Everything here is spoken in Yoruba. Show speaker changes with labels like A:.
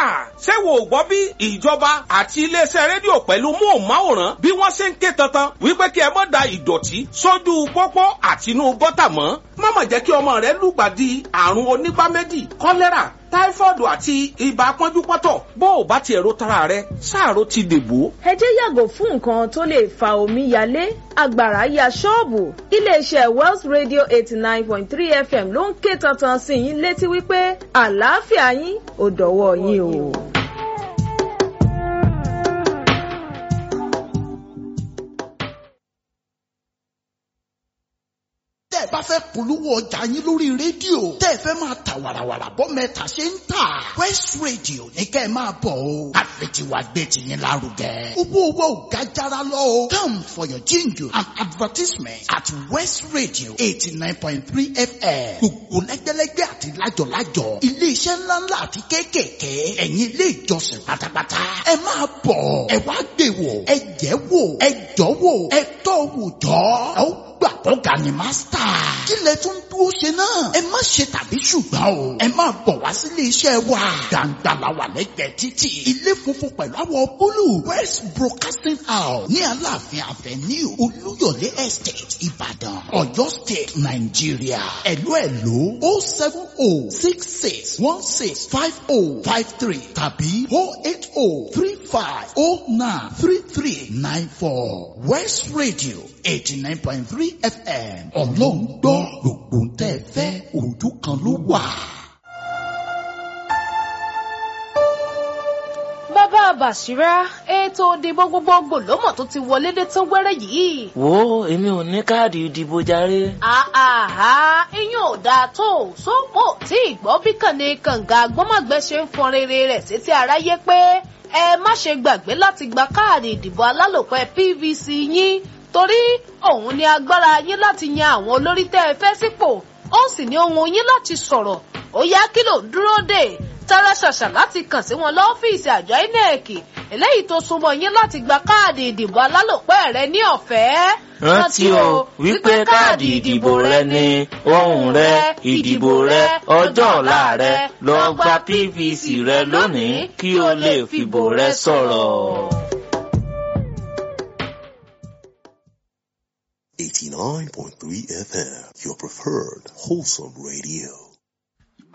A: ṣé wo ò gbọ́ bí ìjọba àti iléeṣẹ́ rédíò pẹ̀lú móhùnmáwòrán bí wọ́n ṣe ń ké tantan wípé kí ẹ má da ìdọ̀tí sójú pópó àtinú gọ́tà mọ́ má mà jẹ́ kí ọmọ rẹ lùgbàdì àrùn onígbáméjì kọ́lẹ́rà táífọ́ọ̀dù àti ibà pọ́njúpọ́tọ̀ bó o bá tiẹ̀ ro tara rẹ sáàrò ti dèbò.
B: ẹ jẹ́ yàgò fún nǹkan tó lè fa omi yalé agbára ya ṣọ́ọ̀bù iléeṣẹ́ wells radio eighty nine point three fm ló ń ké tantan sí yín létí wípé àlàáfíà yín ò dọ̀wọ́ yín o.
C: tẹ́ ẹ bá fẹ́ polówó ọjà yín lórí rédíò tẹ́ ẹ fẹ́ máa ta wàràwàrà bọ́ mẹ́ta ṣe ń tà West Radio ní kẹ́ ẹ máa bọ̀ o àfẹtiwa gbé tiyín lárugẹ owó owó ò ga jara lọ o come for your jingle and advertisement at West Radio eighty nine point three FM gbogbo lẹ́gbẹ́lẹ́gbẹ́ àti lájọ̀lájọ̀ iléeṣẹ́ ńláńlá àti kéékèèké ẹ̀yin ilé ìjọsìn pátápátá ẹ máa bọ̀ ẹ wá gbé wò ẹ jẹ́ wò ẹ jọ́ wò ẹ tọ́ wò jọ́ ẹ ó gbà kọ́ga ni mástà. kí lẹ tún dúró ṣe náà. ẹ má ṣe tàbí ṣùgbọ́n o. ẹ máa bọ̀ wá sílé iṣẹ́ wa. gbàǹgbà la wà lẹ́gbẹ̀ẹ́ títì. ilé funfun pẹ̀lú àwọ̀ búlù. west broadcasting house ní aláàfin avenue olúyọ̀lé estate ìbàdàn ọ̀yọ́ state nàìjíríà. ẹ̀lú ẹ̀lú o seven o six six one six five o five three tàbí o eight o three five o nine three three nine four west radio eighty nine point three fm ọlọ́run gbọ́ gbogbo ń tẹ́ ẹ fẹ́ ojú kan ló wà.
D: bàbá bàṣírá ètò ìdìbò gbogbogbò lọ́mọ̀ tó ti wọlé dé tán wẹ́rẹ́ yìí.
E: wo èmi ò ní káàdì ìdìbò jàre.
D: àhà iyún ò dáa tó sópò tí ìgbọ́ bí kànnì kànga gbọ́mọ̀gbẹ́ ṣe ń fọn rere rẹ̀ sétí aráyé pé ẹ má ṣe gbàgbé láti gba káàdì ìdìbò alálòpẹ́ pvc yín torí òun ni agbára yín láti yan àwọn olórí tẹ́ ẹ fẹ́ sípò ó sì ní ohun yín láti sọ̀rọ̀ ó yá kí ló ń dúró dè tara ṣàṣà láti kàn sí wọn lọ́fíìsì àjọ inec eléyìí tó súnmọ́ yín láti gba káàdì ìdìbò alálòpẹ́ rẹ ní ọ̀fẹ́.
E: rántí o wípé káàdì ìdìbò rẹ ni ohùn rẹ ìdìbò rẹ ọjọ́ ọ̀la rẹ lọ gba pvc rẹ lónìí kí o lè fìbò rẹ sọ̀rọ̀.
F: 89.3 FM, your preferred wholesome radio.